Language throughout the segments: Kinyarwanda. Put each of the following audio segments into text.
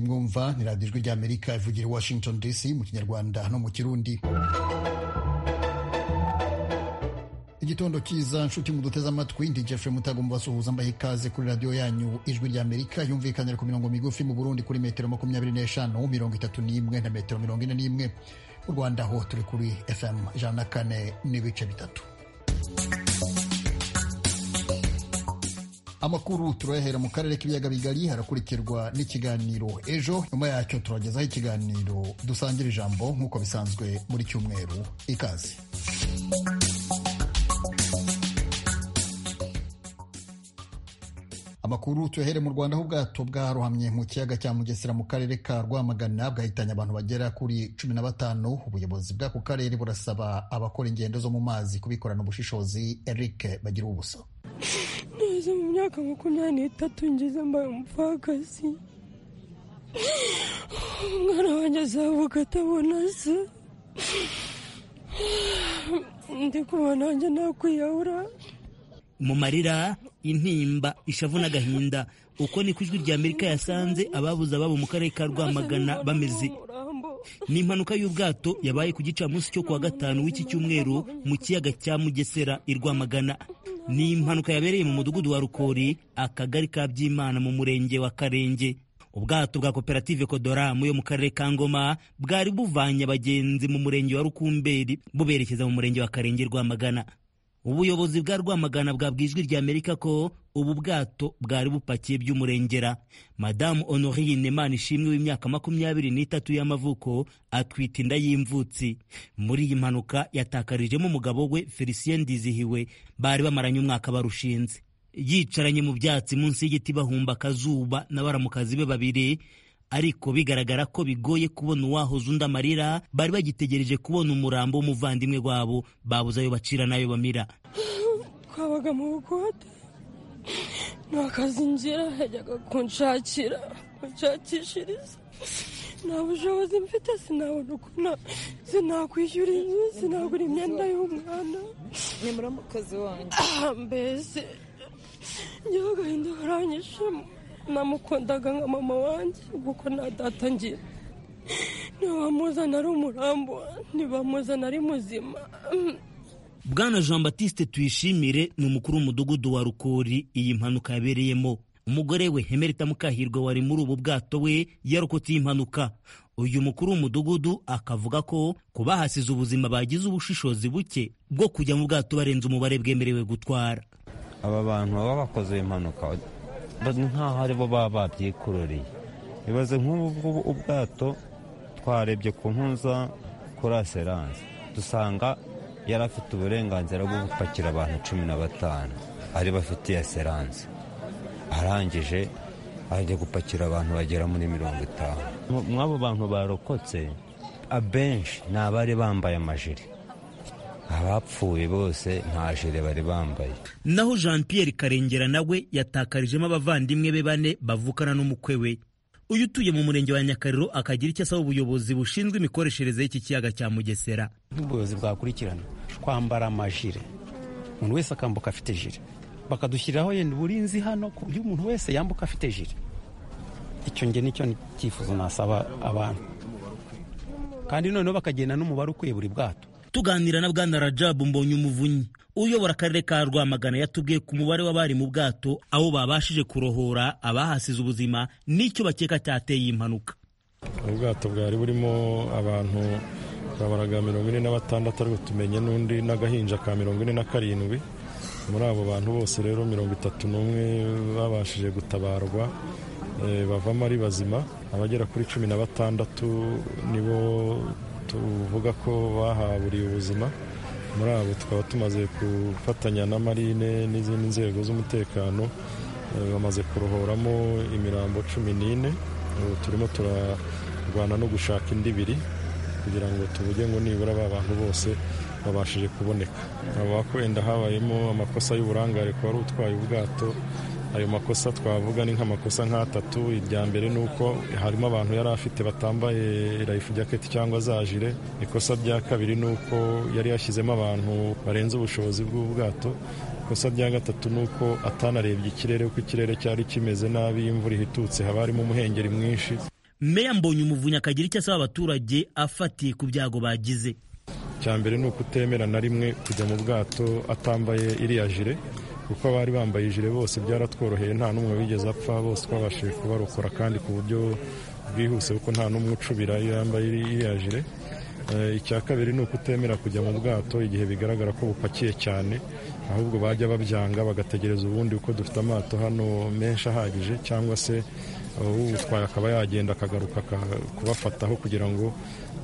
kuva ni radiyo ijwi ry'amerika ivugira i washington dc mu kinyarwanda no mu kirundi igitondo cyiza nshuti muduteze amatwi ndi jeff mutagomba basuhuza mbaha ikaze kuri radiyo yanyu ijwi rya amerika yumvikanira ku mirongo migufi mu burundi kuri metero makumyabiri n'eshanu mirongo itatu n'imwe na metero mirongo ine n'imwe mu rwanda ho turi kuri fm ijana na kane n'ibice bitatu amakuru turayahera mu karere k'ibiyaga bigari harakurikirwa n'ikiganiro ejo nyuma yacyo turagezaho ikiganiro dusangira ijambo nk'uko bisanzwe buri cyumweru ikaze amakuru tuyahere mu rwanda aho ubwato bwarohamye mu kiyaga cya mugesera mu karere ka rwamagana bwahitanye abantu bagera kuri cumi na batanu ubuyobozi bw'ako karere burasaba abakora ingendo zo mu mazi kubikorana ubushishozi eric bagira ubusa ngeze mu myaka makumyabiri n'itatu ngeze mbaye umupfakazi umwana wanjye azavuka atabona se ndi kubona wanjye nakwiyahura mu marira intimba ishavu n'agahinda uko niko ijwi rya amerika yasanze ababuze ababo mu karere ka rwamagana bameze ni impanuka y'ubwato yabaye ku gicamunsi cyo kuwa gatanu w'iki cyumweru mu kiyaga cya mugesera i rwamagana ni impanuka yabereye mu mudugudu wa rukori akagari ka byimana mu murenge wa karenge ubwato bwa koperative kodoramu yo mu karere ka ngoma bwari buvanye abagenzi mu murenge wa rukumberi buberekeza mu murenge wa karenge rwamagana ubuyobozi bwa rwamagana bwabwiye ijwi rya amerika ko ubu bwato bwari bupakiye by'umurengera madamu honorine nemana ishimwe w'imyaka makumyabiri n'itatu y'amavuko atwita inda y'imvutsi muri iyi mpanuka yatakarijemo umugabo we felicien ndizihiwe bari bamaranye umwaka barushinze yicaranye mu byatsi munsi y'igiti bahumba akazuba na baramukazi be babiri ariko bigaragara ko bigoye kubona uwahoze undi amarira bari bagitegereje kubona umurambo w'umuvandimwe wabo babuze ayo bacira n'ayo bamira twabaga mu bukote nakazinjira yajyaga kunshakira kunshakishiriza nta bushobozi mfite sinabona ukuntu sinakwishyura inzu sinagura imyenda y'umwana ni muramukozi wanjye mbese ngewe agahinda karanyishemo namukundaga nka mama wanjye kuko nta data ngira ntibamuzana ari umurambo ntibamuzana ari muzima bwana jean batiste tuyishimire ni umukuru w'umudugudu wa rukori iyi mpanuka yabereyemo umugore we hemerita mukahirwa wari muri ubu bwato we yarokotse iyi mpanuka uyu mukuru w'umudugudu akavuga ko ku bahasize ubuzima bagize ubushishozi buke bwo kujya mu bwato barenze umubare bwemerewe gutwara aba bantu baba bakoze impanuka nkaho aribo baba babyikururiye ibaze nk'ubu ubwato twarebye ku nkuza kuri aseranse dusanga yari afite uburenganzira bwo gupakira abantu cumi na batanu ari bafitiye aseranse arangije ajya gupakira abantu bagera muri mirongo itanu mw'abo bantu barokotse abenshi ni abari bambaye amajiri abapfuye bose nta jire bari bambaye naho jean pierre karengera nawe yatakarijemo abavandimwe be bane bavukana n'umukwe we uyu utuye mu murenge wa nyakariro akagira icyo asaba ubuyobozi bushinzwe imikoreshereze y'iki kiyaga cya mugesera nk'ubuyobozi bwakurikirana twambara amajire umuntu wese akambuka afite jire bakadushyiriraho yenda uburinzi hano ku buryo umuntu wese yambuka afite jire icyo nge nicyo cyifuzo nasaba abantu kandi noneho bakagenda n'umubare ukwiye buri bwato tuganira na bwana rajabu mbonye umuvunyi uyobora akarere ka rwamagana yatubwiye ku mubare w'abari mu bwato abo babashije kurohora abahasize ubuzima n'icyo bakeka cyateye impanuka ubwato bwari burimo abantu babaraga mirongo ine na batandatu ariko tumenye n'undi n'agahinja ka mirongo ine na karindwi muri abo bantu bose rero mirongo itatu n'umwe babashije gutabarwa bavamo ari bazima abagera kuri cumi na batandatu nibo tuvuga ko bahaburiye ubuzima muri abo tukaba tumaze gufatanya na marine n'izindi nzego z'umutekano bamaze kurohoramo imirambo cumi n'ine turimo turarwana no gushaka indi ibiri kugira ngo tuvuge ngo nibura ba bantu bose babashije kuboneka haba wenda habayemo amakosa y'uburangare ku wari utwaye ubwato ayo makosa twavuga ni nk'amakosa nk'atatu irya mbere ni uko harimo abantu yari afite batambaye rayifu jaketi cyangwa zajire ikosa rya kabiri ni uko yari yashyizemo abantu barenze ubushobozi bw'ubwato ikosa rya gatatu ni uko atanarebye ikirere uko ikirere cyari kimeze nabi imvura ihitutse haba harimo umuhengeri mwinshi meya mbonye umuvunyi akagira icyo asaba abaturage afatiye ku byago bagize icya mbere ni ukutemera na rimwe kujya mu bwato atambaye iriya jire kuko abari bambaye ijire bose byaratworoheye nta n'umwe wigeze apfa bose twabashije kubarokora kandi ku buryo bwihuse kuko nta n'umwe ucubira iyo yambaye iriya jire icya kabiri ni ukutemera kujya mu bwato igihe bigaragara ko bupakiye cyane ahubwo bajya babyanga bagategereza ubundi kuko dufite amato hano menshi ahagije cyangwa se utwaye akaba yagenda akagaruka kubafataho kugira ngo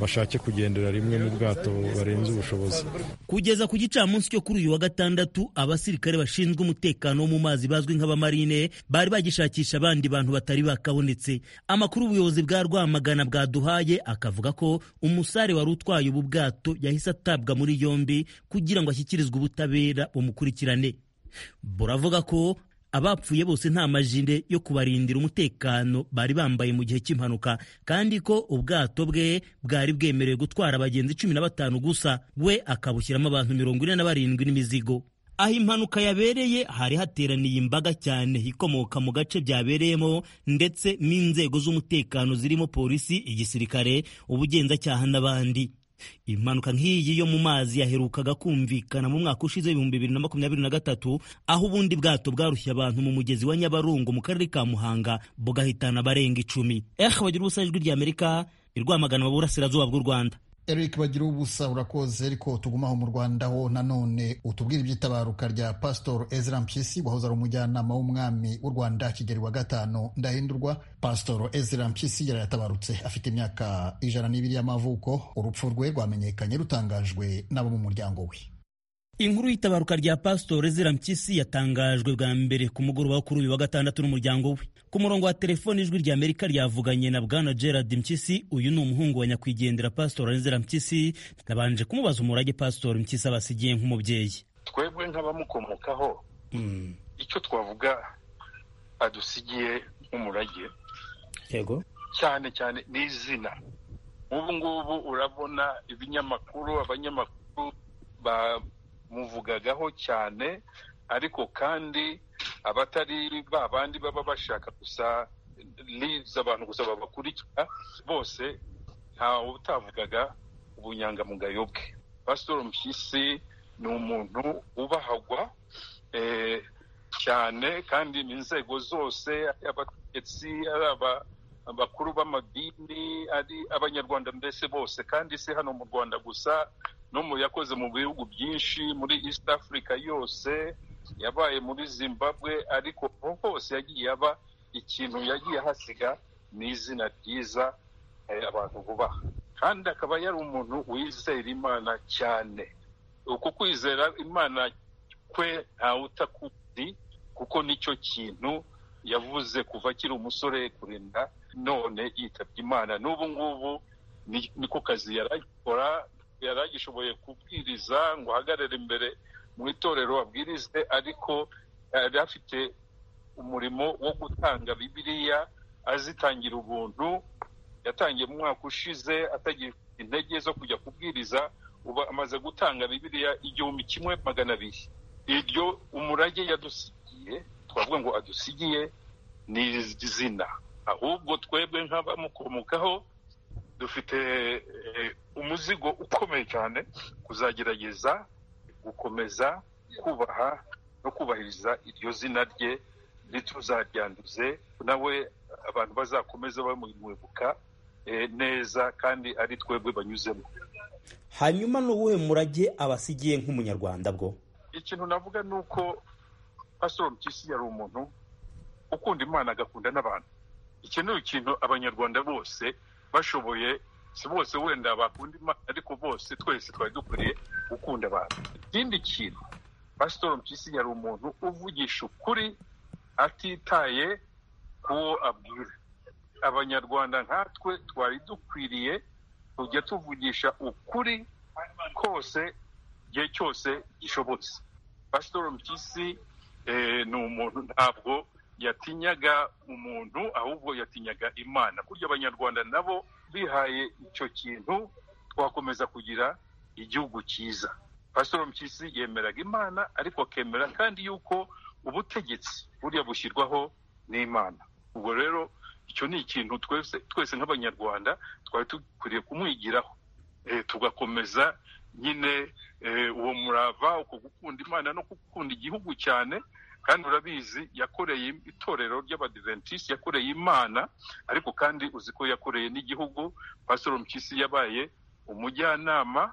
bashake kugendera rimwe mu bwato barenze ubushobozi kugeza ku gicamunsi cyo kuri uyu wa gatandatu abasirikare bashinzwe umutekano wo mu mazi bazwi nk'abamarine bari bagishakisha abandi bantu batari bakabonetse amakuru ubuyobozi bwa rwamagana bwaduhaye akavuga ko umusare wari utwaye ubu bwato yahise atabwa muri yombi kugira ngo ashyikirizwe ubutabera bumukurikirane buravuga ko abapfuye bose nta majinde yo kubarindira umutekano bari bambaye mu gihe cy'impanuka kandi ko ubwato bwe bwari bwemerewe gutwara abagenzi cumi na batanu gusa we akabushyiramo abantu mirongo ine na barindwi n'imizigo aho impanuka yabereye hari hateraniye imbaga cyane ikomoka mu gace byabereyemo ndetse n'inzego z'umutekano zirimo polisi igisirikare ubugenzacyaha n'abandi impanuka nk'iyi yo mu mazi yaherukaga kumvikana mu mwaka ushize w'ibihumbi bibiri na makumyabiri na gatatu aho ubundi bwato bwarushye abantu mu mugezi wa nyabarongo mu karere ka muhanga bugahitana abarenga icumi eh bagira ubusa ijwi ry'amerika irwamagana mu burasirazuba bw'u rwanda eric bagira ubusa urakoze ariko tugumaho mu rwanda ho nanone utubwire iby'itabaruka rya pasitori ezra mpyisi wahoze ari umujyanama w'umwami w'u rwanda kigeli wa gatanu ndahindurwa pasitori ezra mpyisi yari yatabarutse afite imyaka ijana n'ibiri y'amavuko urupfu rwe rwamenyekanye rutangajwe n'abo mu muryango we inkuru y'itabaruka rya pasitori ezra mpyisi yatangajwe bwa mbere ku mugoroba wo kuri uyu wa gatandatu n'umuryango we ku murongo wa telefoni ijwi rya amerika ryavuganye na bwana gerard mpyisi uyu ni umuhungu wa nyakwigendera pasitori ezra mpyisi nabanje kumubaza umurage pasitori mpyisi aba asigiye nk'umubyeyi twebwe nk'abamukomokaho icyo twavuga adusigiye nk'umurage yego cyane cyane n'izina ubu ngubu urabona ibinyamakuru abanyamakuru ba muvugagaho cyane ariko kandi abatari ba bandi baba bashaka gusa lives abantu gusa babakurikira bose ntawe utavugaga ubunyangamugayo bwe pasitori mpyisi ni umuntu ubahagwa cyane kandi mu nzego zose abategetsi ari abakuru b'amadini ari abanyarwanda mbese bose kandi si hano mu rwanda gusa no mu yakoze mu bihugu byinshi muri east africa yose yabaye muri zimbabwe ariko hose yagiye aba ikintu yagiye ahasiga ni izina ryiza abantu bubaha kandi akaba yari umuntu wizera imana cyane uko kwizera imana kwe ntawuta kundi kuko nicyo kintu yavuze kuva akiri umusore kurinda none yitabye imana n'ubu ngubu niko kazi yaragikora yari agishoboye kubwiriza ngo ahagarare imbere mu itorero abwirize ariko yari afite umurimo wo gutanga bibiliya azitangira ubuntu yatangiye mu mwaka ushize atagira intege zo kujya kubwiriza uba amaze gutanga bibiliya igihumbi kimwe magana abiri iryo umurage yadusigiye twavuga ngo adusigiye ni izina ahubwo twebwe nk'abamukomokaho dufite umuzigo ukomeye cyane kuzagerageza gukomeza kubaha no kubahiriza iryo zina rye rituzaryanduze nawe abantu bazakomeza bamwibuka neza kandi ari twebwe banyuzemo hanyuma ni uwuhe murage abasigiye nk'umunyarwanda bwo ikintu navuga ni uko pasitoro mpyisi yari umuntu ukunda imana agakunda n'abantu iki ni ikintu abanyarwanda bose bashoboye si bose wenda bakunda imana ariko bose twese twari dukwiriye gukunda abantu ikindi kintu pasitori mpyisi yari umuntu uvugisha ukuri atitaye kuwo abwira abanyarwanda nkatwe twari dukwiriye kujya tuvugisha ukuri kose igihe cyose gishobotse pasitori mpyisi ni umuntu ntabwo yatinyaga umuntu ahubwo yatinyaga imana kurya abanyarwanda nabo bihaye icyo kintu twakomeza kugira igihugu cyiza pasitoro mpyisi yemeraga imana ariko akemera kandi yuko ubutegetsi buriya bushyirwaho n'imana ubwo rero icyo ni ikintu twese twese nk'abanyarwanda twari dukwiriye kumwigiraho tugakomeza nyine uwo murava uko gukunda imana no gukunda igihugu cyane kandi urabizi yakoreye itorero ry'abadiventisiti yakoreye imana ariko kandi uzi ko yakoreye n'igihugu pasitoro mpyisi yabaye umujyanama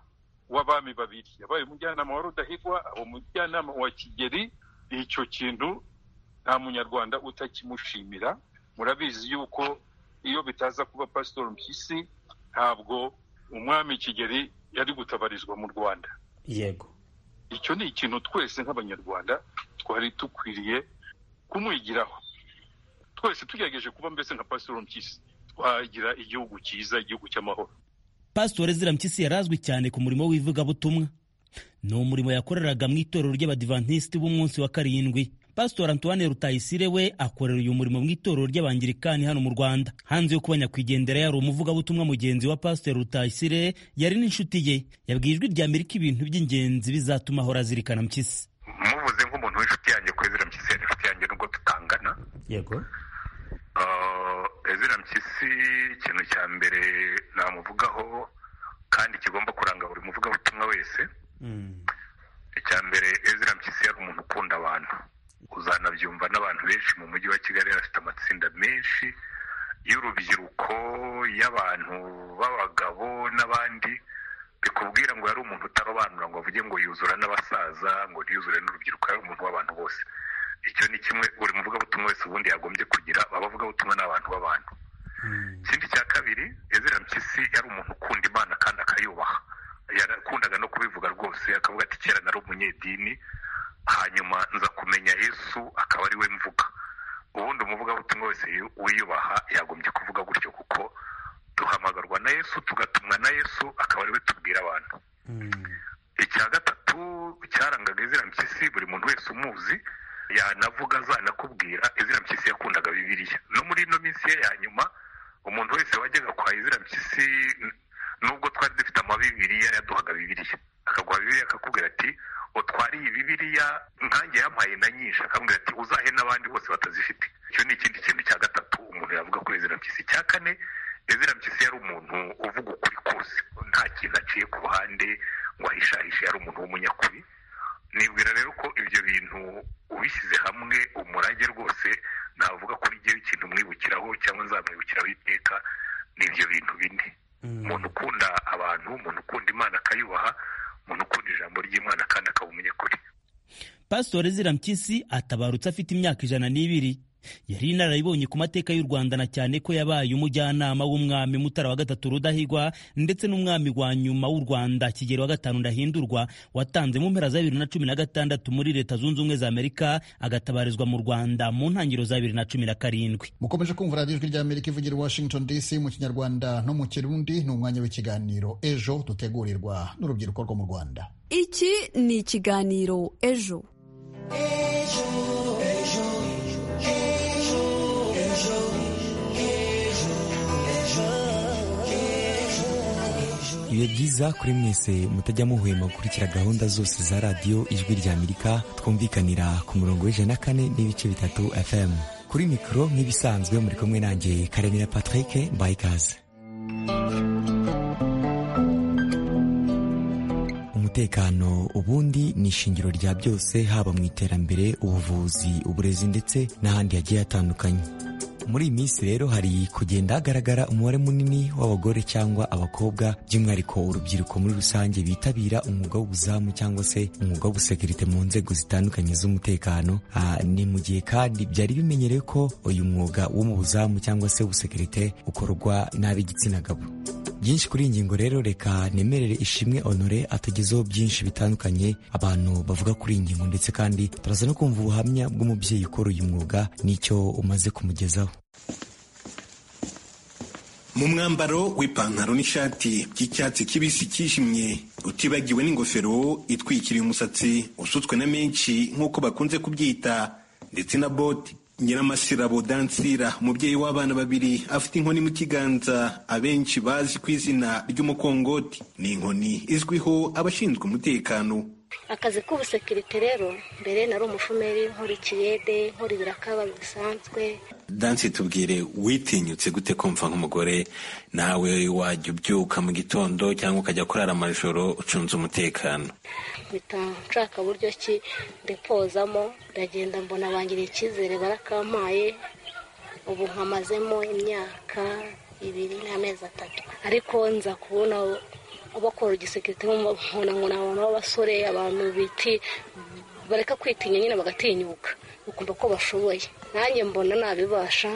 w'abami babiri yabaye umujyanama wa rudahigwa umujyanama wa kigeri icyo kintu nta munyarwanda utakimushimira murabizi yuko iyo bitaza kuba pasitoro mpyisi ntabwo umwami kigeri yari gutabarizwa mu rwanda yego icyo ni ikintu twese nk'abanyarwanda twari dukwiriye kumwigiraho twese tugerageje kuba mbese nka pasitoro mpyisi twagira igihugu cyiza igihugu cy'amahoro pasitore zira mpyisi yarazwi cyane ku murimo w'ivugabutumwa ni umurimo yakoreraga mu itorero ry'abadivantisiti b'umunsi wa karindwi pasitori antoine rutayisire we akorera uyu murimo mu itorero ry'abangirikani hano mu rwanda hanze yo kuba nyakwigendera yari umuvugabutumwa mugenzi wa pasitori rutayisire yari n'inshuti ye yabwiye ijwi rya amerika ibintu by'ingenzi bizatuma ahora azirikana mpyisi mubuze nk'umuntu w'inshuti yanjye ko ezira mpyisi yari inshuti yanjye nubwo tutangana yego ezira mpyisi ikintu cya mbere namuvugaho kandi kigomba kuranga buri muvugabutumwa wese icya mbere ezira mpyisi yari umuntu ukunda abantu uzanabyumva n'abantu benshi mu mujyi wa kigali afite amatsinda menshi y'urubyiruko y'abantu b'abagabo n'abandi bikubwira ngo yari umuntu utarobanura ngo avuge ngo yuzura n'abasaza ngo yuzure n'urubyiruko yari umuntu w'abantu bose icyo ni kimwe buri muvugabutumwa wese ubundi yagombye kugira abavugabutumwa ni abantu b'abantu ikindi cya kabiri ezira mpyisi yari umuntu ukunda imana kandi akayubaha yakundaga no kubivuga rwose akavuga ati kera nari umunyedini hanyuma nza kumenya yesu akaba ari we mvuga ubundi umuvugabutumwa wese wiyubaha yagombye kuvuga gutyo kuko duhamagarwa na yesu tugatumwa na yesu akaba ari we tubwira abantu icya gatatu cyarangaga izina mpyisi buri muntu wese umuzi yanavuga azanakubwira izina mpyisi yakundaga bibiriya no muri ino minsi ye ya nyuma umuntu wese wajyaga kwa izina mpyisi nubwo twari dufite amabibiriya yaduhaga bibiriya akaguha bibiriya akakubwira ati utwariye bibiriya nkange yampaye na nyinshi akambwira ati uzahe n'abandi bose batazifite icyo ni ikindi kintu cya gatatu umuntu yavuga kuri ezira mpyisi cya kane ezira mpyisi yari umuntu uvuga ukuri kose nta kintu aciye ku ruhande ngo ahishahishe yari umuntu w'umunyakuri nibwira rero ko ibyo bintu ubishyize hamwe umurage rwose navuga kuri njyewe ikintu mwibukiraho cyangwa nzamwibukiraho iteka ni ibyo bintu bine umuntu ukunda abantu umuntu ukunda imana akayubaha umuntu ukunda ijambo ry'imana kandi akaba umunyakuri pasitori zira mpyisi atabarutse afite imyaka ijana n'ibiri yari inararibonye ku mateka y'u rwanda na cyane ko yabaye umujyanama w'umwami mutara wa gatatu rudahigwa ndetse n'umwami wa nyuma w'u rwanda kigero wa gatanu ndahindurwa watanze mu mpera za bibiri na cumi na gatandatu muri leta zunze ubumwe za amerika agatabarizwa mu rwanda mu ntangiriro za bibiri na cumi na karindwi mukomeje kumva radiyo ijwi ry'amerika ivugira i washington dc mu kinyarwanda no mu kirundi ni umwanya w'ikiganiro ejo dutegurirwa n'urubyiruko rwo mu rwanda iki ni ikiganiro ejo ejo ejo biba byiza kuri mwese mutajya muhwema gukurikira gahunda zose za radiyo ijwi rya amerika twumvikanira ku murongo w'ijana na kane n'ibice bitatu fm kuri mikoro nk'ibisanzwe muri kumwe nanjye karemera patrick bayikaze umutekano ubundi ni ishingiro rya byose haba mu iterambere ubuvuzi uburezi ndetse n'ahandi hagiye hatandukanye muri iyi minsi rero hari kugenda hagaragara umubare munini w'abagore cyangwa abakobwa by'umwihariko urubyiruko muri rusange bitabira umwuga w'ubuzamu cyangwa se umwuga w'ubusekirite mu nzego zitandukanye z'umutekano ni mu gihe kandi byari bimenyerewe ko uyu mwuga wo mu buzamu cyangwa se ubusekirite ukorwa n'ab'igitsina gabo byinshi kuri iyi ngingo rero reka nemerere ishimwe honore atagezeho byinshi bitandukanye abantu bavuga kuri iyi ngingo ndetse kandi turaza no kumva ubuhamya bw'umubyeyi ukora uyu mwuga n'icyo umaze kumugezaho mu mwambaro w'ipantaro n'ishati by'icyatsi kibisi kijimye utibagiwe n'ingofero itwikiriye umusatsi usutswe na menshi nk'uko bakunze kubyita ndetse na bote nyiramasirabo dansira umubyeyi w'abana babiri afite inkoni mu kiganza abenshi bazi ku izina ry'umukongoti ni inkoni izwiho abashinzwe umutekano akazi k'ubusekirite rero mbere nari umushomeri nkora ikiyede nkora ibirakababi bisanzwe danse tubwire witinyutse gute kumva nk'umugore nawe wajya ubyuka mu gitondo cyangwa ukajya kurara amajoro ucunze umutekano mpita nshaka buryo ki ndipozamo ndagenda mbona bangiriye icyizere barakampaye ubu nkamazemo imyaka ibiri n'amezi atatu ariko nza kubona abakora igisekirite nk'umuntu w'abasore abantu biti bareka kwitinya nyine bagatinyuka bakumva ko bashoboye nanjye mbona nabibasha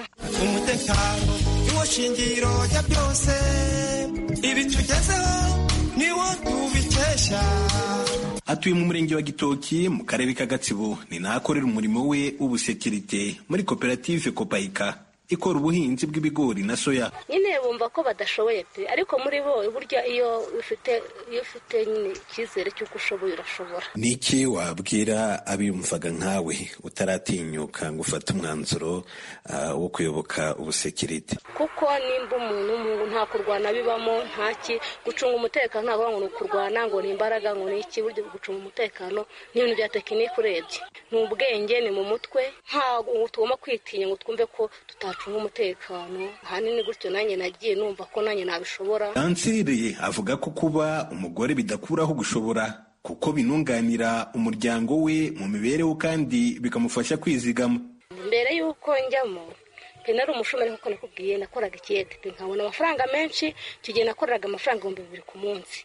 umutekano niwo shingiro ya byose ibi tugezeho niwo tubikesha atuye mu murenge wa gitoki mu karere ka gatsibo ni nahakorera umurimo we w'ubusekirite muri koperative kopayika ikora ubuhinzi bw'ibigori na soya nyine bumva ko badashoboye pe ariko muri bo burya iyo ufite iyo ufite nyine icyizere cy'uko ushoboye urashobora ni iki wabwira abiyumvaga nkawe utaratinyuka ngo ufate umwanzuro wo kuyoboka ubusekirite kuko nimba umuntu nta kurwana bibamo ntaki gucunga umutekano ntabwo ngo ni ukurwana ngo ni imbaraga ngo ni iki burya gucunga umutekano ni ibintu bya tekinike urebye ni ubwenge ni mu mutwe ntabwo tugomba kwitinya ngo twumve ko tutacu umutekano ahanini gutyo nanjye nagiye numva ko nanjye nabishobora kanseri avuga ko kuba umugore bidakuraho gushobora kuko binunganira umuryango we mu mibereho kandi bikamufasha kwizigama mbere y'uko njyamo nari umushomeri nk'uko nakubwiye nakoraga ikiyedede nkabona amafaranga menshi icyo gihe nakoraga amafaranga ibihumbi bibiri ku munsi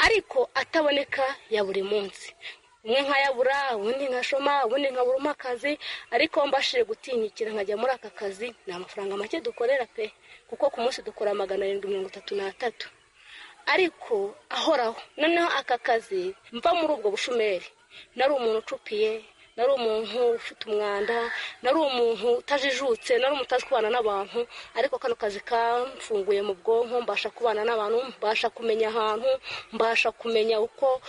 ariko ataboneka ya buri munsi umwe nkayabura ubundi nkashoma ubundi nkaburamo akazi ariko mbashije gutinyikira nkajya muri aka kazi ni amafaranga make dukorera pe kuko ku munsi dukora magana arindwi mirongo itatu n'atatu ariko ahoraho noneho aka kazi mva muri ubwo bushomeri nari umuntu ucupiye nari umuntu ufite umwanda nari umuntu utajijutse nari umuntu utazi kubana n'abantu ariko kano kazi kamfunguye mu bwonko mbasha kubana n'abantu mbasha kumenya ahantu mbasha kumenya uko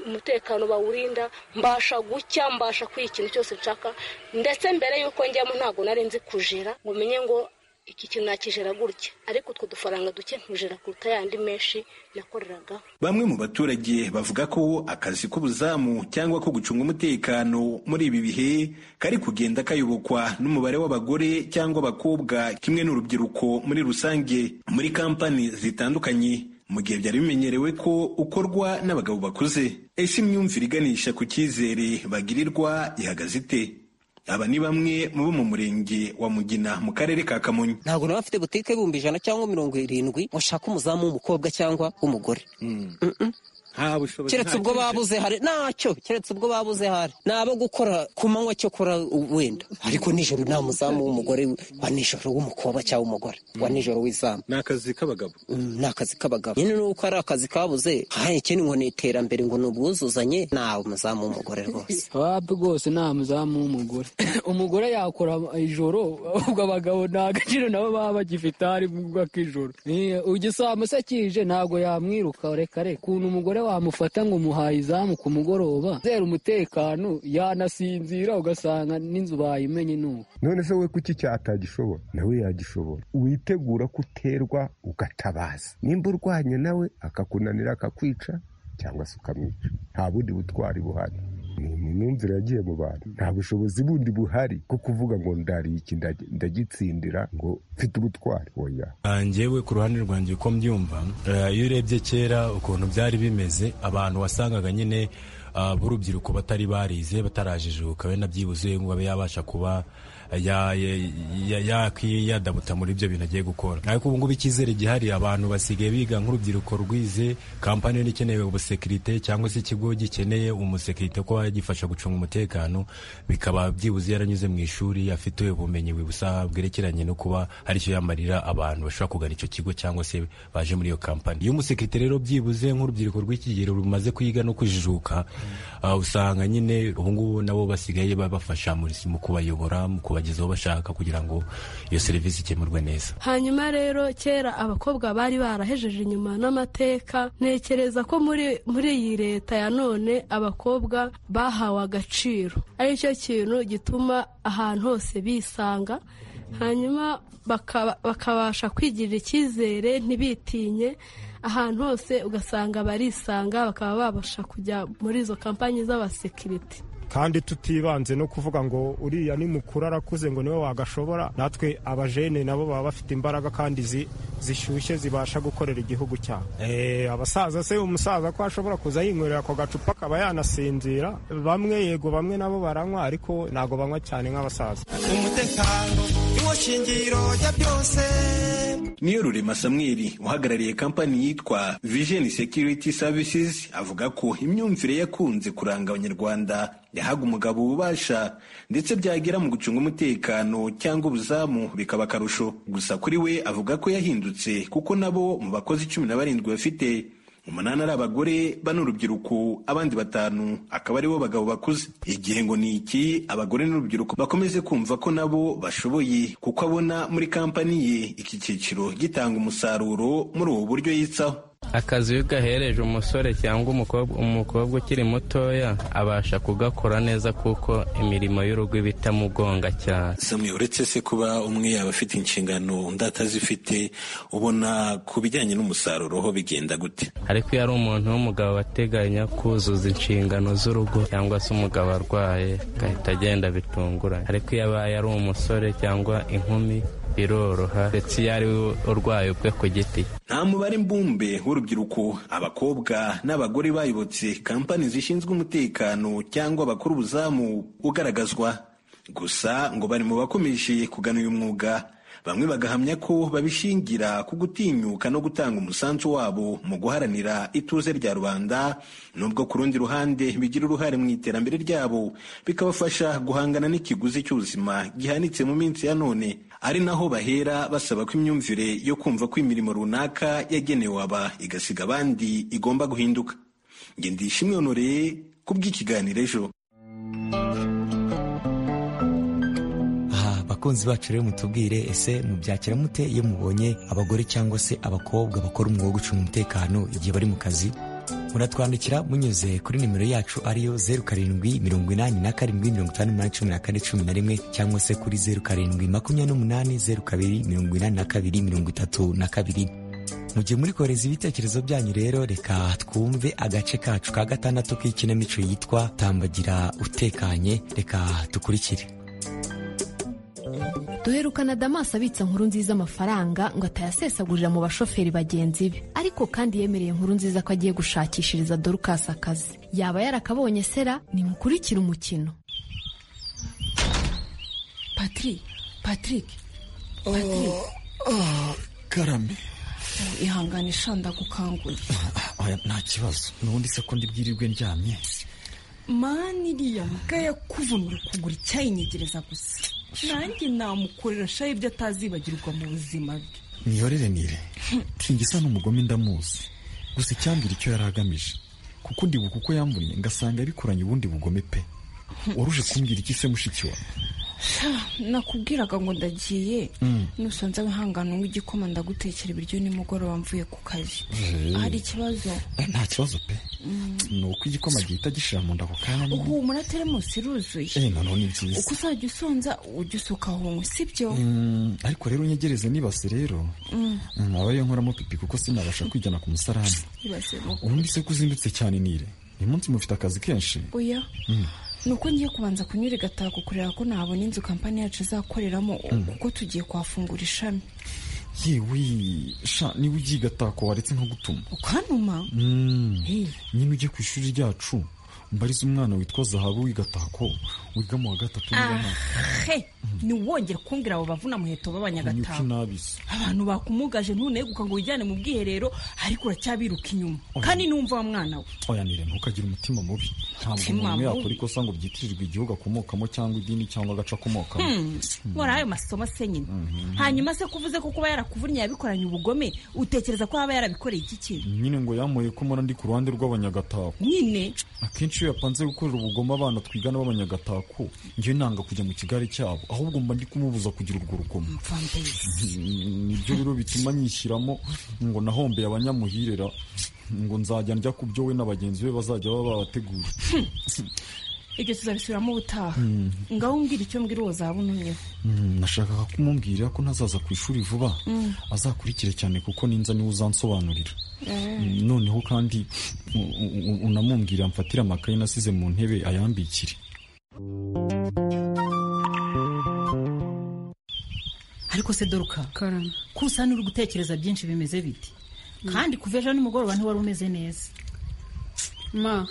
umutekano bawurinda mbasha gucya mbasha kwiha ikintu cyose nshaka ndetse mbere y'uko njyamo ntabwo nari nzi kujera ngo menye ngo iki kintu nakijera gutya ariko utwo dufaranga duke nkujera kuruta yandi menshi nakoreraga bamwe mu baturage bavuga ko akazi k'ubuzamu cyangwa ko gucunga umutekano muri ibi bihe kari kugenda kayobokwa n'umubare w'abagore cyangwa abakobwa kimwe n'urubyiruko muri rusange muri kampani zitandukanye mu gihe byari bimenyerewe ko ukorwa n'abagabo bakuze ese imyumvire iganisha ku cyizere bagirirwa ihagaze ite aba ni bamwe mu bo mu murenge wa mugina mu karere ka kamonyi ntabwo nawe afite butike y'ibihumbi ijana cyangwa mirongo irindwi ngo ashake umuzamu w'umukobwa cyangwa w'umugore keretse ubwo babuze hari ntacyo keretse ubwo babuze hari ni abo gukora ku manywa cyo kora wenda ariko nijoro nta muzamu w'umugore wa nijoro w'umukobwa cyangwa w'umugore wa nijoro w'izamu ni akazi k'abagabo ni akazi k'abagabo nyine nuko ari akazi kabuze ahekene ngo ni iterambere ngo ni ubwuzuzanye nta muzamu w'umugore rwose wapi rwose nta muzamu w'umugore umugore yakora ijoro ubwo abagabo nta gaciro nabo baba bagifite hari mu bwoko bw'ijoro igisambu se kije ntabwo yamwiruka reka reka ukuntu umugore wamufata ngo umuhaye izamu ku mugoroba zera umutekano yanasinzira ugasanga n'inzu bayimenye nuko none se we kuki cyatagishobora nawe yagishobora witegura ko uterwa ugatabaza nimba urwanya nawe akakunanira akakwica cyangwa se ukamwica nta bundi butwari buhari ni imyumvire yagiye mu bantu nta bushobozi bundi buhari bwo kuvuga ngo ndariye iki ndagitsindira ngo mfite ubutwari oya njyewe ku ruhande rwanjye uko mbyumva iyo urebye kera ukuntu byari bimeze abantu wasangaga nyine b'urubyiruko batari barize batarajijuka wenda byibuze ngo abe yabasha kuba yadabuta muri ibyo bintu agiye gukora ariko ubu ngubu icyizere gihari abantu basigaye biga nk'urubyiruko rwize kampani nini ikeneye ubusekirite cyangwa se ikigo gikeneye umusekirite ko yagifasha gucunga umutekano bikaba byibuze yaranyuze mu ishuri afite ubumenyi busa bwerekeranye no kuba hari icyo yamarira abantu bashobora kugana icyo kigo cyangwa se baje muri iyo kampani iyo umusekirite rero byibuze nk'urubyiruko rw'ikigero rumaze kwiga no kujijuka usanga nyine ubungubu nabo basigaye babafasha mu kubayobora mu kubageza aho bashaka kugira ngo iyo serivisi ikemurwe neza hanyuma rero kera abakobwa bari barahejeje inyuma n'amateka ntekereza ko muri iyi leta ya none abakobwa bahawe agaciro aricyo kintu gituma ahantu hose bisanga hanyuma bakabasha kwigirira icyizere ntibitinye ahantu hose ugasanga barisanga bakaba babasha kujya muri izo kampanyi z'abasekirite kandi tutibanze no kuvuga ngo uriya ni mukuru arakuze ngo niwe wagashobora natwe abajene nabo baba bafite imbaraga kandi zishyushye zibasha gukorera igihugu cyabo abasaza se umusaza ko ashobora kuza yinywera ako gacupa akaba yanasinzira bamwe yego bamwe nabo baranywa ariko ntabwo banywa cyane nk'abasaza umutekano niwo shingiro rya byose niyo rurema samweli uhagarariye kampani yitwa vision security services avuga ko imyumvire yakunze kuranga abanyarwanda yahaga umugabo ububasha ndetse byagera mu gucunga umutekano cyangwa ubuzamu bikaba akarusho gusa kuri we avuga ko yahindutse kuko nabo mu bakozi cumi na barindwi bafite umunani ari abagore bano urubyiruko abandi batanu akaba aribo bagabo bakuze igihe ngo ni iki abagore n'urubyiruko bakomeze kumva ko nabo bashoboye kuko abona muri kampani ye iki cyiciro gitanga umusaruro muri ubu buryo yitsaho akazi iyo gahereje umusore cyangwa umukobwa umukobwa ukiri mutoya abasha kugakora neza kuko imirimo y'urugo iba itamugonga cyane samwe uretse se kuba umwe yaba afite inshingano undi atazifite ubona ku bijyanye n'umusaruro ho bigenda gute ariko iyo ari umuntu w'umugabo ateganya kuzuza inshingano z'urugo cyangwa se umugabo arwaye agahita agenda bitunguranye ariko iyo abaye ari umusore cyangwa inkumi biroroha ndetse iyo ari we urwaye ubwe ku giti nta mubare mbumbe w'urubyiruko abakobwa n'abagore bayobotse kampani zishinzwe umutekano cyangwa bakora ubuzamu ugaragazwa gusa ngo bari mu bakomeje kugana uyu mwuga bamwe bagahamya ko babishingira ku gutinyuka no gutanga umusanzu wabo mu guharanira ituze rya rubanda nubwo ku rundi ruhande bigira uruhare mu iterambere ryabo bikabafasha guhangana n'ikiguzi cy'ubuzima gihanitse mu minsi ya none ari naho bahera basaba ko imyumvire yo kumva ko imirimo runaka yagenewe aba igasiga abandi igomba guhinduka ngende ishimwe honoreye ku bw'ikiganiro ejo abakunzi bacu rero mutubwire ese mubyakira mute iyo mubonye abagore cyangwo se abakobwa bakora umwuga wo gucunga umutekano igihe bari mu kazi muratwandikira munyuze kuri nimero yacu ariyo zeru karindwi mirongo inani na karindwi mirongo itanu n'umunani cumi na kane cumi na rimwe cyangwa se kuri zeru karindwi makumyabiri n'umunani zeru kabiri mirongo inani na kabiri mirongo itatu na kabiri mu gihe muri kohereza ibitekerezo byanyu rero reka twumve agace kacu ka gatandatu k'ikinamico yitwa tambagira utekanye reka dukurikire duherukana damasi abitsa nkuru nziza amafaranga ngo atayasesagurira mu bashoferi bagenzi be ariko kandi yemereye inkuru nziza ko agiye gushakishiriza dorukasi akazi yaba yarakabonye sera nimukurikire umukino patrik patrik patrik karame ihangane ndagukangura nta kibazo n'ubundi se ko ndibwirirwe ndyamye mani iriya mbwa yakuvunira ukuguru icyayinyegereza gusa nanjye namukorera shayi ibyo atazibagirwa mu buzima bwe miyorere nire isa n'umugome ndamuzi gusa icyambwira icyo yari agamije kuko ndibuka uko yamburiye ngasanga yabikoranye ubundi bugome pe waruje kumbwira iki se mushiki wawe nakubwiraga ngo ndagiye nusanze wihangana unywa igikoma ndagutekera ibiryo nimugoroba mvuye ku kazi hari ikibazo nta kibazo pe ni uko igikoma gihita gishira mu nda ako kanya nyine uhumura teremusi iruzuye eh noneho ni byiza uko uzajya usonza ujya usuka hunywe sibyo Mm, ariko rero unyegereze nibase rero Mm. Mm, aba yo nkoramo pipi kuko sinabasha kwijyana ku musarani ibase ubundi se ko uzindutse cyane nire uyu munsi mufite akazi kenshi oya Mm. ni uko ngiye kubanza kunyura igatako kureba ko nabona inzu kampani yacu izakoreramo Mm. kuko tugiye kuhafungura ishami yewe sha niba ugiye igatako waretse nko gutuma ukanuma Mm. nyine ujye ku ishuri ryacu mbarize umwana witwa zahabu w'igatako wiga mu wa gatatu niba nta- he ntiwongere kumbwira abo bavuna muheto Niko b'abanyagataka inabizi abantu bakumugaje ntuneguka ngo wijyane mu bwiherero ariko uracyabiruka inyuma kandi ntumva wa mwana we oya nire ntukagire umutima mubi ntabwo Umutima umuntu yakora mubi? ikosa ngo byitirirwe igihugu akomokamo cyangwa idini cyangwa agace akomokamo Hmm, nkora ayo masomo se nyine hanyuma se kuvuze ko kuba yarakuvunnye yabikoranye ubugome utekereza ko yaba yarabikoreye iki kintu nyine ngo yamuye ko mpora ndi ku ruhande rw'abanyagatako nyine akenshi iyo yapanze gukorera ubugome abana twigana b'abanyagatako ngewe nanga kujya mu kigare cyabo ahubwo mba ndi kumubuza kugira urwo rugomo nibyo rero bituma nyishyiramo ngo nahombeye abanyamuhirera ngo nzajya njya ku byo we na bagenzi be bazajya baba babateguye ibyo tuzabisubiramo ubutaha Hmm. ngaho umbwira icyo mbwira uwo zaba untumyeho Mm, nashakaga kumubwira ko ntazaza ku ishuri vuba Mm. azakurikire cyane kuko ninza niwe uzansobanurira Mm. noneho kandi u- u- u- unamumbwira mfatire amakaye nasize mu ntebe ayambikire ariko se doruka karame kusa n'uri gutekereza byinshi bimeze biti kandi kuva ejo nimugoroba ntiwari umeze neza ma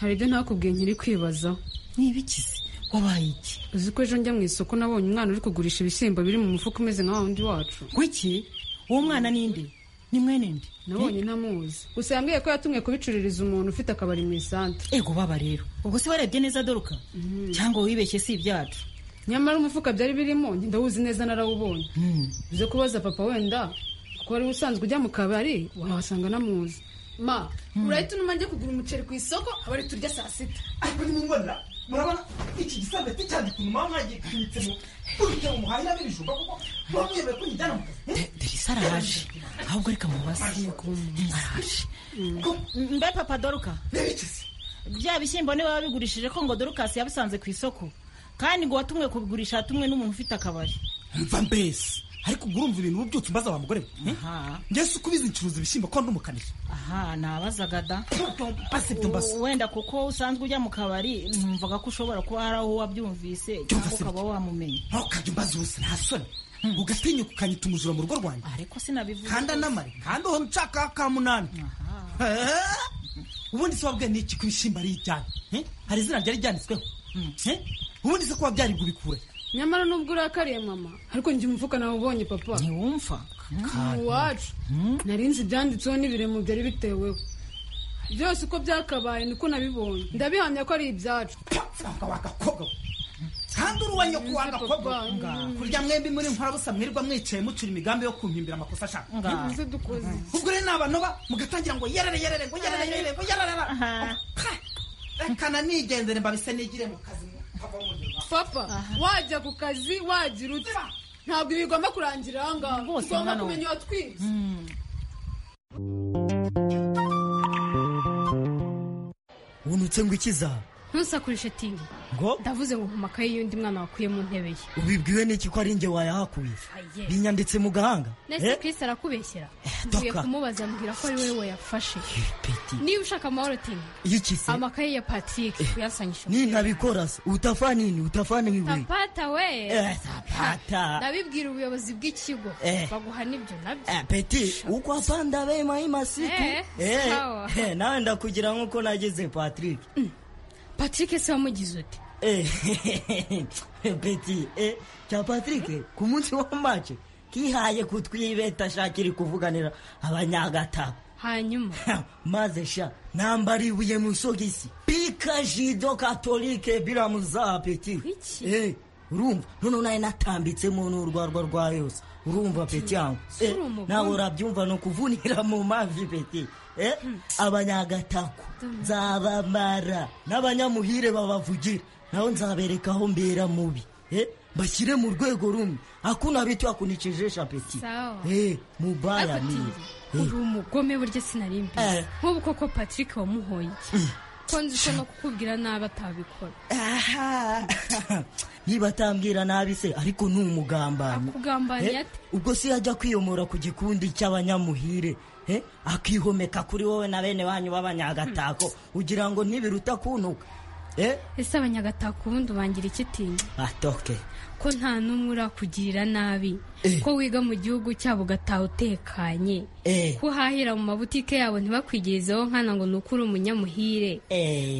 hari ibyo ntakubwiye nkiri kwibazaho ni ibikizi wabaye iki uzi ko ejo njya mu isoko nabonye umwana uri kugurisha ibishyimbo biri mu mufuka umeze nka wa wundi wacu kuki uwo mwana ni nde ni mwene nde nabonye ntamuzi gusa yambwiye ko yatumwe kubicururiza umuntu ufite akabari mu isantere ego baba rero ubwo se warebye neza doruka cyangwa wibeshye si ibyacu nyamara umufuka byari birimo ndawuzi neza narawubonye uze kubaza papa wenda kuko wari usanzwe ujya mu kabari wahasanga namuzi ma urahita unuma njye kugura umuceri ku isoko abari turya saa sita ariko nimubona murabona iki gisabeti cyane ukuntu mama mwagipfunyitsemo urujya mu muhahira n'ibijumba kuko muba mwiyemewe ko nyijyana mu kazi derisa araje ahubwo reka mubaze araje mbe papa doruka bya bishyimbo niba babigurishije ko ngo dorukasi yabisanze ku isoko kandi ngo watumwe kubigurisha hatumwe n'umuntu ufite akabari mva mbese ariko ubwo urumva ibintu ubu byose umbaza wa mugore we ngeze uko ubizi ncuruza ibishyimbo ko n'umukanira aha nabazaga da mbase ibyo mbase wenda kuko usanzwe ujya mu kabari numvaga ko ushobora kuba hari aho wabyumvise cyangwa ukaba wamumenya ntukajya umbaza ubusa nta soni ugatinyuka ukanyita umujura mu rugo rwanjye ariko sinabivuze kandi anamare kandi uhora unshaka ka munani ubundi se wabwiye ni iki ku bishyimbo ari ibyana hari izina ryari ryanditsweho ubundi se kuba byari bubikure nyamara nubwo urakariye mama ariko njye umufuka nawe ubonye papa ntiwumva iwacu narinzi ibyanditseho n'ibiremo byari biteweho byose uko byakabaye niko nabibonye ndabihamya ko ari ibyacu kandi uri uwa nyoko wa gakobwa kurya mwembi muri nkorabusa mwirirwa mwicaye mucura imigambi yo kumpimbira amakosa ashaka ubwo rero nabanoba mugatangira ngo yerere yerere ngo yerere yerere ngo yerere reka nigendere mbabise nigire mu kazi papa wajya ku kazi wagira uti ntabwo ibi bigomba kurangira aha ngaha ugomba kumenya uwatwibye wunutse ngo ikiza ntusakure ishitingi ngo ndavuze ngo mu makaye y'undi mwana wakuye mu ntebe ye ubibwiwe n'iki ko ari njye wayahakuye binyanditse mu gahanga ndetse kirisi arakubeshyera mvuye kumubaza mbwira ko ari wowe wayafashe niba ushaka amahoro tingi yikise amakaye ya patrick uyasanyisha nintabikora se utafa nini utafa n'ibibuye tapata we tapata ndabibwira ubuyobozi bw'ikigo baguha n'ibyo nabyo peti uko apanda be mahimasiku nawe ndakugira nk'uko nageze patrick patrick se wamugize uti peti cya patrick ku munsi wa mace kihaye kutwibeta ashakira kuvuganira abanyagatabo hanyuma maze sha nambara ibuye mu isogisi pika jido katolike biramuzaha peti urumva noneho nawe natambitsemo n'urwarwa rwa yose urumva peti yangu nawe urabyumva ni ukuvunira mu mavi peti abanyagatako nzabamara n'abanyamuhire babavugira nawe nzabereka aho mbera mubi bashyire mu rwego rumwe akuna bitu akunikije shapeti mubaya mire uri umugome burya sinarimbi nk'ubu koko patrick wamuhoye ko nzi ko no kukubwira nabi atabikora niba atambwira nabi se ariko ni umugambanyi akugambanyi ate ubwo si yajya kwiyomora ku gikundi cy'abanyamuhire akihomeka kuri wowe na bene banyu b'abanyagatako ugira ngo ntibiruta kunuka ese abanyagatako ubundi ubangira ikitinya atoke ko nta n'umwe urakugirira nabi ko wiga mu gihugu cyabo ugataha utekanye ko uhahira mu mabutike yabo ntibakwigerezeho nkana ngo ni uko uri umunyamuhire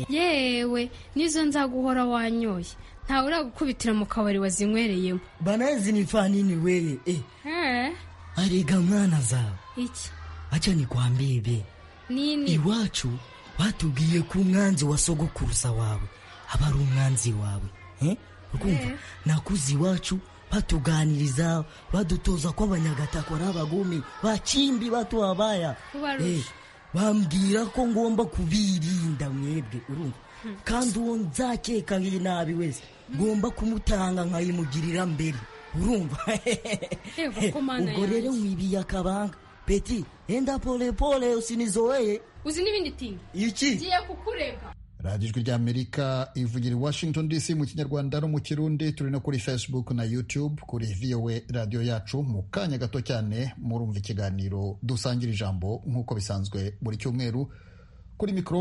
yewe nizo nzaguhora wanyoye ntawe uragukubitira mu kabari wazinywereyemo banazi ni fanini weye ariga mwana zawe iki acha nikwambie nini iwacu batubwiye ko umwanzi wa sogokuruza wawe aba ari umwanzi wawe eh? ukumva yeah. nakuze iwacu batuganiriza badutoza ko abanyagatako ari abagome bakimbi batuwabaya eh, bambwira ko ngomba kubirinda mwebwe urumva hmm. kandi uwo nzakeka nabi wese ngomba kumutanga nkayimugirira mbere urumva ubwo rero mwibiye akabanga peti enda pole pole usinizoeye uzi n'ibindi tingi iki ngiye kukurega radiyo ijwi ry'amerika ivugira i washington dc mu kinyarwanda no mu kirundi turi no kuri facebook na youtube kuri voa radiyo yacu mu kanya gato cyane murumva ikiganiro dusangira ijambo nk'uko bisanzwe buri cyumweru kuri mikoro